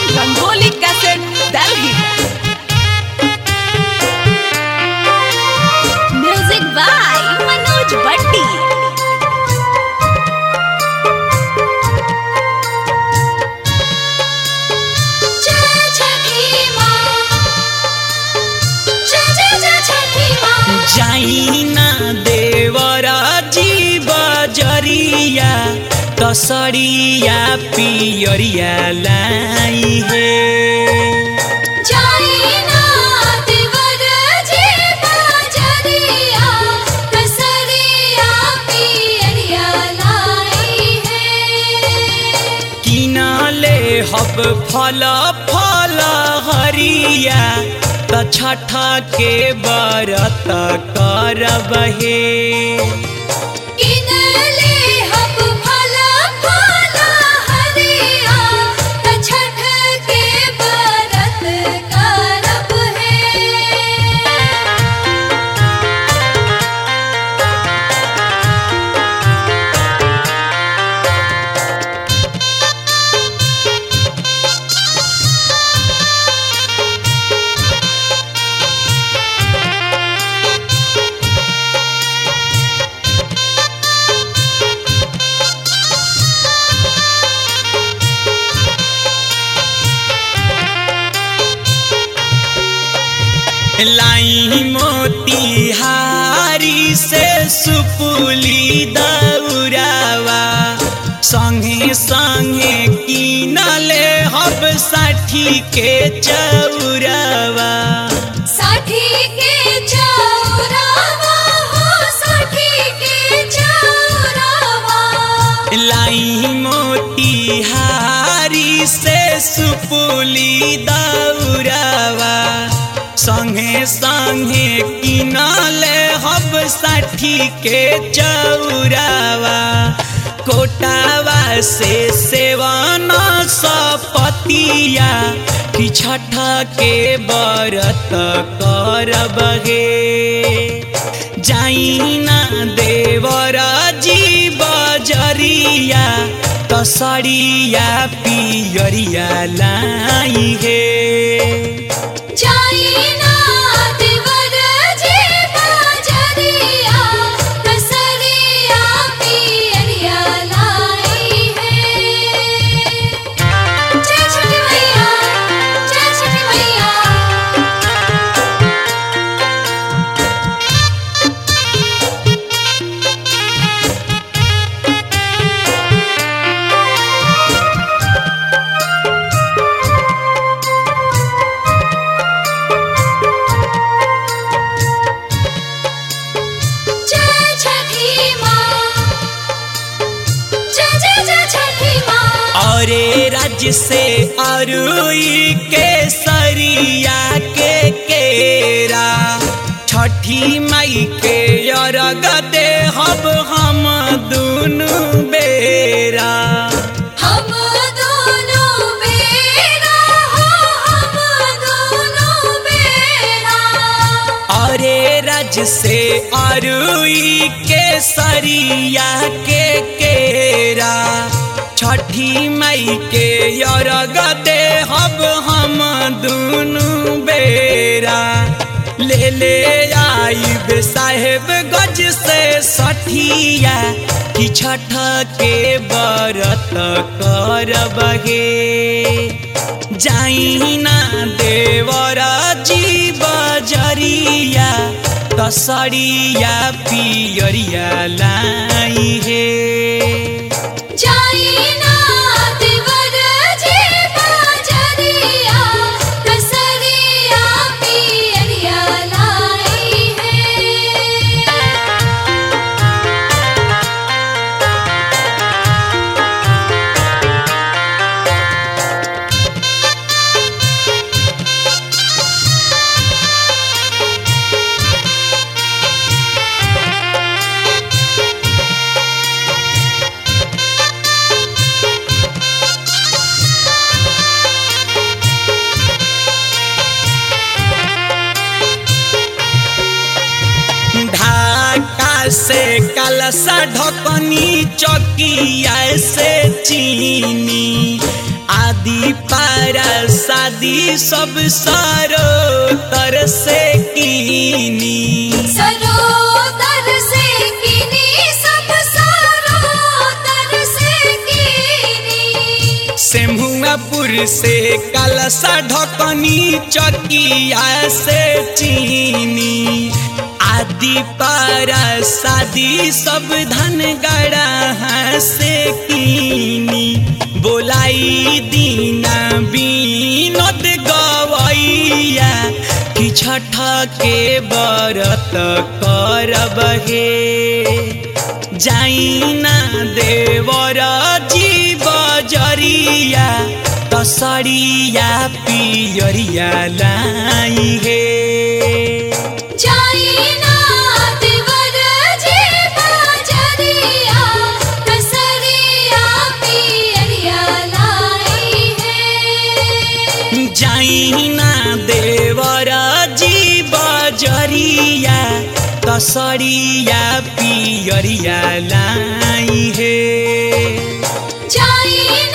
Rangoli Cassette, Delhi. Music by Manoj Bhatti. जय छठी माँ जय जय जय छठी माँ जाइना देवरा जीव जरिया कसरिया पियरिया लाई हे जाई ना देवर जी बाजरिया कसरिया पियरिया लाई है किनले हब फल फल हरिया त छठ के बरत करब हे किनले हब फल फल हरिया त छठ के बरत करब है लाई मोतिहारी से सुपुली दौरावा संगे संगे किनले हब साठी के चौरावा साठी के चौरावा हो साठी के चौरावा लाई मोतिहारी से सुपुली दौरावा संगे संगे किनले हब साठी के चौरावा कोटावा से सेवन सपतिया कि छठ के बरत करब गे जाइना देवर जीव जरिया कसरिया पियरिया लाई हे जाई ना देवर जी बाजरिया कसरिया पियरिया लाई है जय छठी मैया जय छठी मैया जय छठी माँ जय जय जय छठी माँ औरे राज्य से अरुई के सरिया के केरा छठी माई के अरग दे हब हम दुनु बेरा हम दोनों बेरा हो हम दोनों बेरा अरे रज से अरुई के सरिया के केरा छठी मई के अरग दे हब हम दुनु बेरा ले ले आई साहेब गज से सठिया कि छठ के बरत करब गे जाइना देवर जीव जरिया कसरिया पियरिया लाई हे जाई ना देवर जी बाजरिया कसरिया पियरिया लाई है से कलसा ढकनी चौकिया से चीनी आ आदि पारा शादी सब सारो तर से कीनी सरोदर से किनी सब सरोदर से किनी सेमुआपुर से कलसा ढकनी चकिया से चीनी आदि पारा शादी सब धन गड़ा से कीनी बोलाई दीना बीनोद गवैया कि छठ के बरत करब हे जाइना देवर जीव जरिया तसरिया पियरिया लाई हे जाइना देवर जी बाजरिया कसरिया पियरिया लाई है जाइना देवर जीव जरिया तसरिया पियरिया लाई हे जाइना